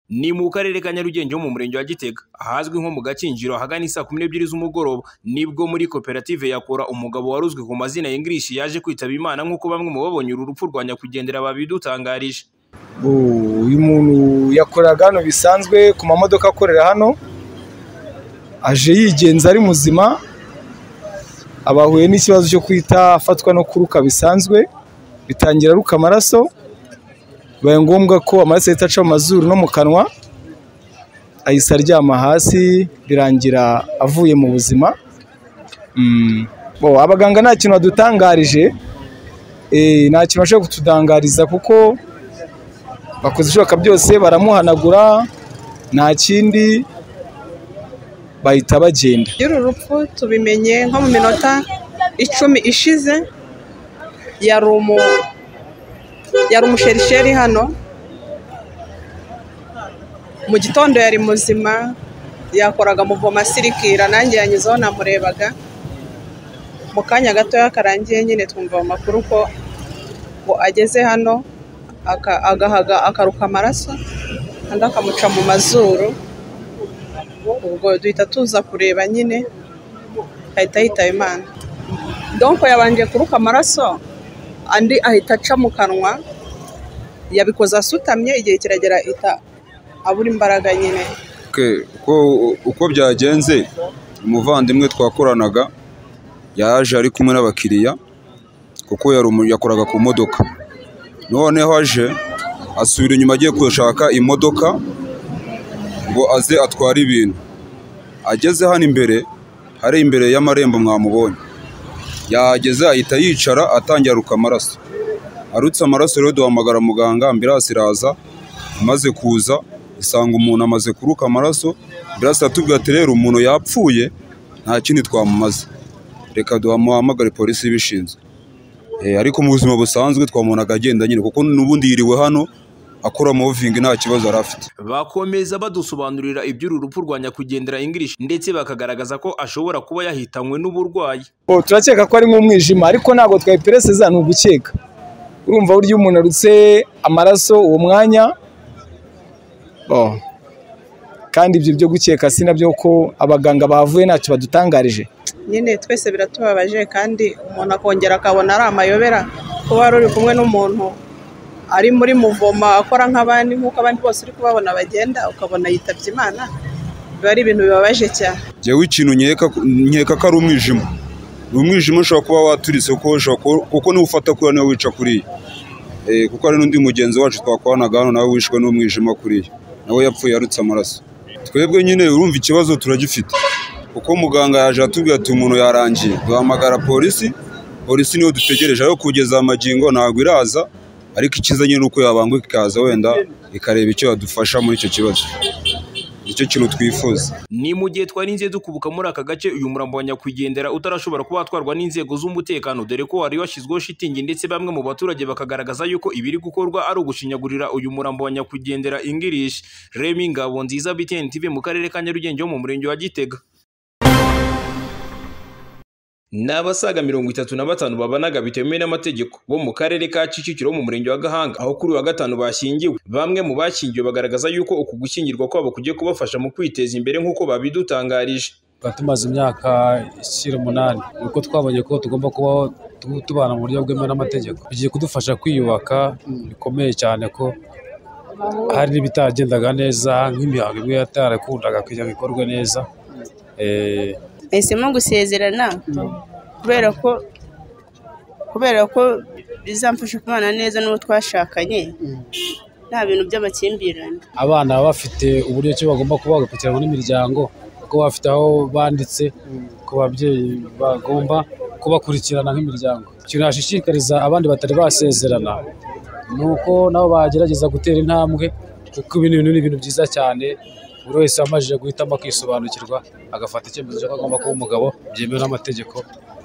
Ni mu karere ka Nyarugenge ho mu murenge wa Gitega, ahazwi nko mu Gakinjiro ahagana i saa kumi n'ebyiri z'umugoroba, nibwo muri koperative yakora umugabo waruzwi ku mazina ya English yaje kwitaba Imana nk'uko bamwe mu babonye uru rupfu rwa nyakwigendera babidutangarije. uyu muntu yakoreraga hano bisanzwe ku mamodoka akorera hano aje yigenza ari muzima abahuye n'ikibazo cyo kwita afatwa no kuruka bisanzwe bitangira aruka amaraso bibaye ngombwa ko amaraso ahita aca mu mazuru no mu kanwa ahise aryama hasi birangira avuye mu buzima Mm. Bo, abaganga nta kintu badutangarije Eh, nta kintu bashobora kutudangariza kuko bakoze ibishoboka byose baramuhanagura nta kindi bahita bagenda y'uru rupfu tubimenye nko mu minota icumi ishize yari umu yari umusherisheri hano mu gitondo yari muzima yakoraga muvoma asirikira nanjye yanyuzeho namurebaga mu kanya gatoya karangiye nyine twumva amakuru ko ngo ageze hano aka- agahaga akaruka amaraso andi akamuca mu mazuru ubwo duhita tuza kureba nyine ahita yitaba imana donko yabanje kuruka amaraso andi ahita aca mu kanwa yabikoze asutamye igihe kiragera ahita abura imbaraga nyine Okay, uko, uko byagenze umuvandimwe twakoranaga yaje ari kumwe n'abakiriya kuko yari umu- yakoraga ku modoka noneho aje asubira inyuma agiye gushaka imodoka ngo aze atware ibintu ageze hano imbere hari imbere y'amarembo mwamubonye yahageze ahita yicara atangira aruka amaraso arutse amaraso rero duhamagara muganga ambirasi iraza imaze kuza isanga umuntu amaze kuruka amaraso ambirasi aratubwira ati rero umuntu yapfuye nta kindi twamumaze reka duhamagare polisi ibishinzwe Eh, ariko mu buzima busanzwe twamubonaga agenda nyine kuko n'ubundi yiriwe hano akora movingi nta kibazo yari afite Bakomeza badusobanurira iby'uru rupfu rwa nyakwigendera English ndetse bakagaragaza ko ashobora kuba yahitanywe n'uburwayi. Bo, turakeka ko ari nk'umwijima ariko ntabwo twayipereseza ni ugukeka urumva burya iyo umuntu arutse amaraso uwo mwanya bo, kandi ibyo byo gukeka si nabyo ko abaganga bahavuye ntacyo badutangarije nyine twese biratubabaje kandi umuntu akongera akabona ari amayobera kuba wari uri kumwe n'umuntu ari muri muvoma akora nk'abandi nk'uko abandi bose uri kubabona bagenda ukabona yitabye imana biba ari ibintu bibabaje cyane njyewe ikintu nkeka nkeka ko ari umwijima ni umwijima ushobora kuba waturitse kuko ushobora kuba- kuko niba ufata kuriya niwe wica kuriya Eh, kuko hari n'undi mugenzi wacu twakoranaga hano nawe wishwe n'umwijima kuriya nawe yapfuye yarutse amaraso twebwe nyine urumva ikibazo turagifite kuko muganga yaje atubwira ati umuntu yarangiye duhamagara polisi polisi niyo dutegereje aho kugeza amagingo ntabwo iraza ariko icyiza nyine ni uko yabanguka ikaza wenda ikareba icyo yadufasha muri icyo kibazo nicyo kintu twifuza Ni mu gihe twarinze dukubuka muri aka gace uyu murambo wa nyakwigendera utarashobora kuba watwarwa n'inzego z'umutekano dore ko wari washyizweho shitingi ndetse bamwe mu baturage bakagaragaza yuko ibiri gukorwa ari ugushinyagurira uyu murambo wa nyakwigendera English. Remy Ngabo nziza BTN TV mu karere ka Nyarugenge ho mu murenge wa Gitega. Ni abasaga mirongo itatu na batanu babanaga bitemewe n'amategeko bo mu karere ka Kicukiro mu murenge wa Gahanga aho kuri wa gatanu bashyingiwe. Bamwe mu bashyingiwe bagaragaza yuko uku gushyingirwa kwabo kugiye kubafasha mu kwiteza imbere nk'uko babidutangarije. tukaba tumaze imyaka ishyira umunani ni uko twabonye ko tugomba kubaho tu- tubana mu buryo bwemewe n'amategeko bigiye kudufasha kwiyubaka bikomeye cyane ko hari n'ibitagendaga neza nk'imihango imwe yatarakundaga kugira ngo ikorwe neza Eh, bahisemo gusezerana kubera ko kubera ko bizamfasha kubana neza n'uwo twashakanye nta bintu by'amakimbirane abana baba bafite uburyo ki bagomba kuba bagakurikiranwa n'imiryango ko baba bafite aho banditse ku babyeyi bagomba kubakurikirana nk'imiryango ikintu nashishikariza abandi batari basezerana ni uko nabo bagerageza gutera intambwe kuko ibi bintu ni ibintu byiza cyane buri wese wamajije guhitamo akisobanukirwa agafata icyemezo cy'uko agomba kuba umugabo byemewe n'amategeko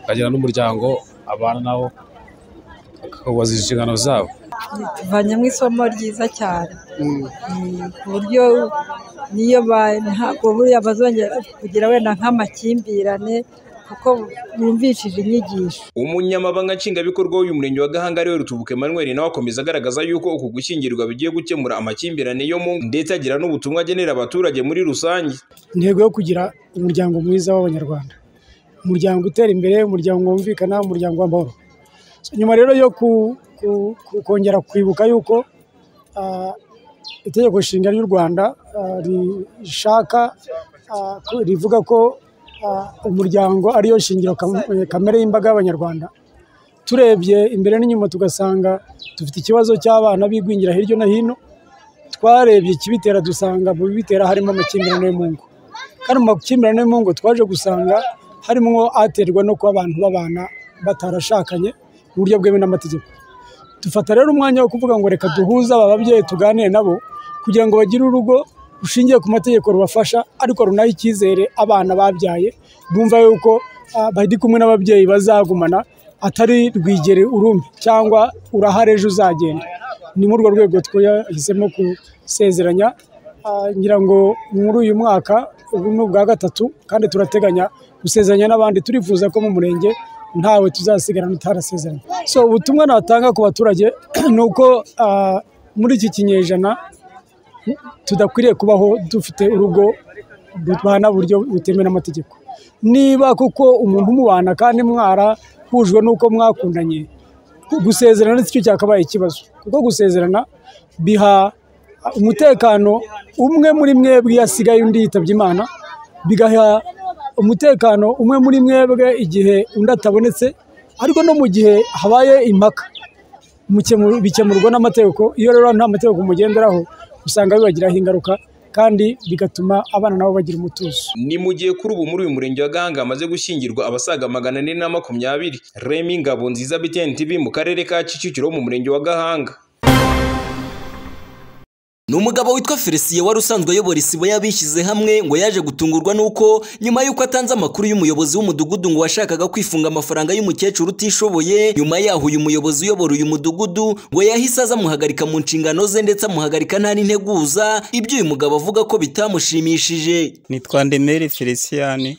akagira n'umuryango abana nabo akabaza inshingano zabo tuvanyemo isomo ryiza cyane Mm, ku buryo niyo ba- ntabwo buriya bazongera kugira wenda nk'amakimbirane kuko bumvishije inyigisho umunyamabanga nshingwabikorwa w'umurenge wa gahanga ariwe rutubuka emmanuel nawe akomeza agaragaza yuko uku gushyingirwa bigiye gukemura amakimbirane yo mu ngo ndetse agira n'ubutumwa agenera abaturage muri rusange intego yo kugira umuryango mwiza w'abanyarwanda umuryango utera imbere umuryango wumvikana umuryango w'amahoro So, nyuma rero yo ku- ku- ku- kongera kwibuka yuko ah, itegeko nshinga ry'u rwanda ah, rishaka ah, ko- rivuga ko ah, umuryango ariyo shingiro kam- eh, kamere y'imbaga y'abanyarwanda turebye imbere n'inyuma tugasanga dufite ikibazo cy'abana bigwingira hirya no hino twarebye ikibitera dusanga mu bibitera harimo amakimbirane yo mu ngo kandi mu makimbirane yo mu ngo twaje gusanga harimo aterwa no kuba abantu babana batarashakanye mu buryo bwemewe n'amategeko dufata rero umwanya wo kuvuga ngo reka duhuze aba babyeyi tuganire nabo kugira ngo bagire urugo rushingiye ku mategeko rubafasha ariko runaha icyizere abana babyaye bumva yuko ah, bari kumwe n'ababyeyi bazagumana atari rwigere urumbi cyangwa urahare ejo uzagenda ni muri urwo rwego twahisemo gusezeranya Ah, ngira ngo muri uyu mwaka ubu ni ubwa gatatu kandi turateganya gusezeranya n'abandi turifuza ko mu murenge ntawe tuzasigarana utarasezeranye so ubutumwa natanga ku baturage ni uko ah, muri iki kinyejana tudakwiriye kubaho dufite urugo rubana buryo butemewe n'amategeko niba kuko umuntu umubana kandi mwarahujwe n'uko mwakundanye gusezerana nicyo cyakabaye ikibazo kuko gusezerana biha umutekano umwe muri mwebwe iyo asigaye undi yitabye imana bigaha umutekano umwe muri mwebwe igihe undi atabonetse ariko no mu gihe habaye impaka mukemu- bikemurwa n'amategeko iyo rero nta mategeko mugenderaho usanga bibagiraho ingaruka kandi bigatuma abana nabo bagira umutuzo ni mu gihe kuri ubu muri uyu murenge wa gahanga hamaze gushyingirwa abasaga magana ane na makumyabiri remi ngabo nziza btn tv mu karere ka kicukiro mu murenge wa gahanga Ni umugabo witwa Felicien wari usanzwe ayobora isibo y'abishyize hamwe ngo yaje gutungurwa n'uko nyuma y'uko atanze amakuru y'umuyobozi w'umudugudu ngo washakaga kwifunga amafaranga y'umukecuru utishoboye nyuma yaho uyu muyobozi uyobora uyu mudugudu ngo yahise aza amuhagarika mu nshingano ze ndetse amuhagarika nta n'integuza ibyo uyu mugabo avuga ko bitamushimishije nitwa ndemere feliciyani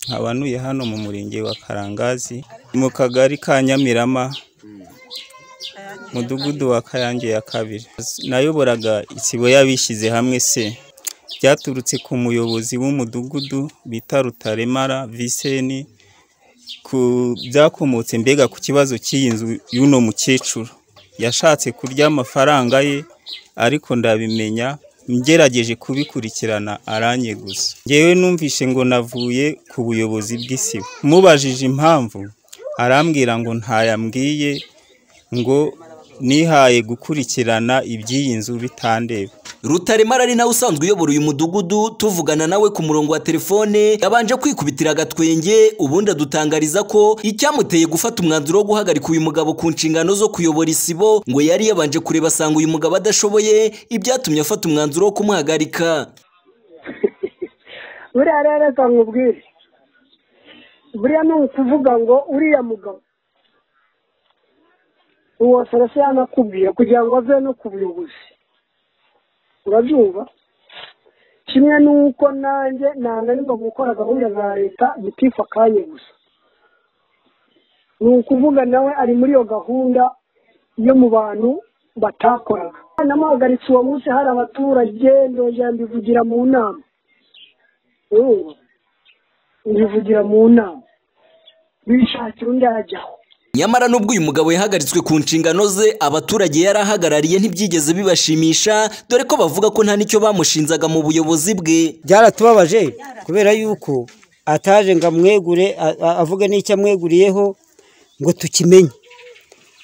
nkabanuye hano mu murenge wa karangazi mu kagari ka nyamirama mudugudu wa kayange ya kabiri nayoboraga isibo y'abishyize hamwe se byaturutse ku muyobozi w'umudugudu bita rutaremara viseni ku byakomotse mbega ku kibazo cy'iyi nzu y'uno mukecuru yashatse kurya amafaranga ye ariko ndabimenya ngerageje kubikurikirana aranyeguza ngewe numvishe ngo navuye ku buyobozi bw'isibo mubajije impamvu arambwira ngo ntayambwiye ngo nihaye gukurikirana iby'iyi nzu bitandeba Rutaremara ari nawe usanzwe uyobora uyu mudugudu tuvugana nawe ku murongo wa telefone yabanje kwikubitira agatwenge ubundi adutangariza ko icyamuteye gufata umwanzuro wo guhagarika uyu mugabo ku nshingano zo kuyobora isibo ngo yari yabanje kureba asanga uyu mugabo adashoboye ibyatumye afata umwanzuro wo kumuhagarika buriya rero reka nkubwire buriya ni ukuvuga ngo uriya mugabo uwo serese yanakubwiye kugira ngo ave no ku buyobozi urabyumva kimwe n'uko nanjye nananirwa gukora gahunda za leta bitifa akanya gusa ni ukuvuga nawe ari muri iyo gahunda yo mu bantu batakoraga namuhagaritse uwo munsi hari abaturage ndongera mbivugira mu nama urumva mbivugira mu nama bishakira undi ajyaho nyamara nubwo uyu mugabo yahagaritswe ku nshingano ze abaturage yari ahagarariye ntibyigeze bibashimisha dore ko bavuga ko nta n'icyo bamushinzaga mu buyobozi bwe byaratubabaje kubera yuko ataje ngo amwegure a- a- avuge n'icyo amweguriyeho ngo tukimenye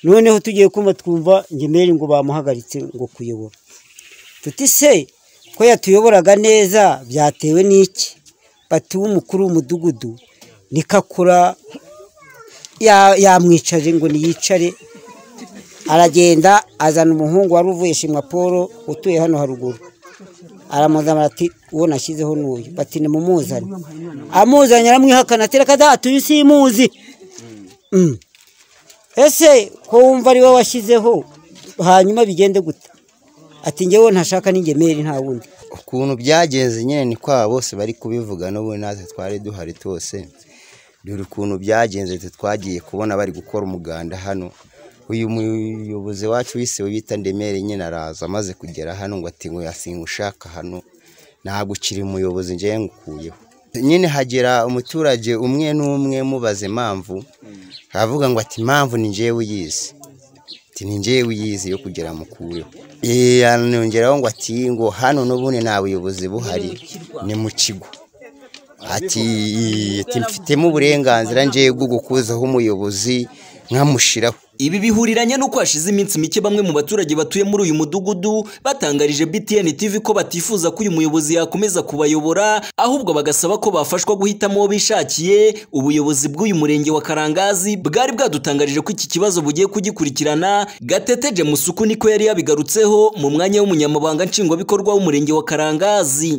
noneho tugiye kumva twumva ngemeri ngo bamuhagaritse ngo kuyobora tuti se ko yatuyoboraga neza byatewe n'iki batuwe umukuru w'umudugudu nikakura ya- yamwicaje ngo niyicare aragenda azana umuhungu wari uvuye shimwa paul utuye hano haruguru aramuzanira ati uwo nashyizeho n'uyu bati nimumuzane amuzanye aramwihakana ati reka data uyu simuzi Mm. ese ko wumva ari wowe washyizeho hanyuma bigende gute ati njyewe ntashaka n'ingemeri nta wundi ukuntu byagenze nyine ni kwa bose bari kubivuga n'ubu natwe twari duhari twose dore ukuntu byagenze twagiye kubona bari gukora umuganda hano uyu muyobozi wacu wise wita ndemere nyine araza amaze kugera hano ngo ati ngo yasinga ushaka hano ntabwo ukiri umuyobozi ngewe ngukuyeho nyine hagera umuturage umwe n'umwe mubaza impamvu aravuga ngo ati impamvu ni ngewe uyizi ati ni ngewe uyizi yo kugira mukureho yanongeraho ngo ati ngo hano n'ubundi nta buyobozi buhari ni mu kigo ati ati mfitemo uburenganzira ngewe bwo gukuzaho umuyobozi nkamushyiraho Ibi bihuriranye n'uko hashize iminsi mike bamwe mu baturage batuye muri uyu mudugudu batangarije BTN TV ko batifuza ko uyu muyobozi yakomeza kubayobora ahubwo bagasaba ko bafashwa guhitamo uwo bishakiye ubuyobozi bw'uyu murenge wa Karangazi bwari bwadutangarije ko iki kibazo bugiye kugikurikirana Gatete Jemusuku niko yari yabigarutseho mu mwanya w'umunyamabanga nshingwabikorwa w'umurenge wa Karangazi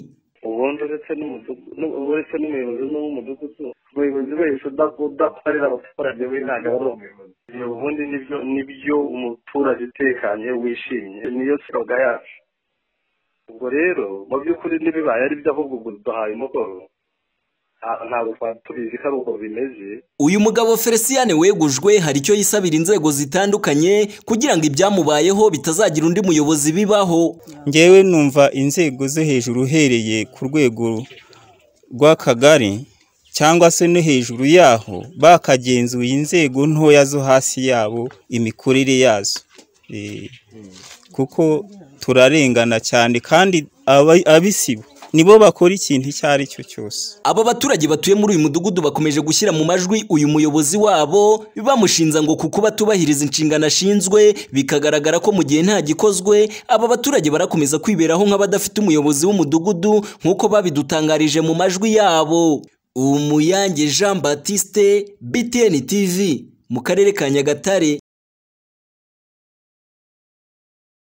ubundi uretse n'umudugudu uretse n'umuyobozi n'umudugudu umuyobozi wese udakorera abaturage we ntabwo aba ari umuyobozi ubundi nibyo nibyo umuturage utekanye wishimye niyo soga yacu ubwo rero mu by'ukuri ntibibaye ari byo ahubwo ubwo duhaye umugoro ntabwo twari tubizi ko ari uko bimeze Uyu mugabo Feliciane wegujwe hari icyo yisabira inzego zitandukanye kugira ngo ibyamubayeho bitazagira undi muyobozi bibaho. ngewe numva inzego zo hejuru uhereye ku rwego rw'akagari cyangwa se no hejuru yaho bakagenzuye inzego ntoya zo hasi yabo imikorere yazo Eh, kuko turarengana cyane kandi aba- abisibo nibo bakora ikintu icyo ari cyo cyose Aba baturage batuye muri uyu mudugudu bakomeje gushyira mu majwi uyu muyobozi wabo bamushinza ngo kuko batubahiriza inshingano ashinzwe bikagaragara ko mu gihe nta gikozwe aba baturage barakomeza kwiberaho nk'abadafite umuyobozi w'umudugudu nk'uko babidutangarije mu majwi yabo Umuyange Jean Baptiste BTN TV mu karere ka Nyagatare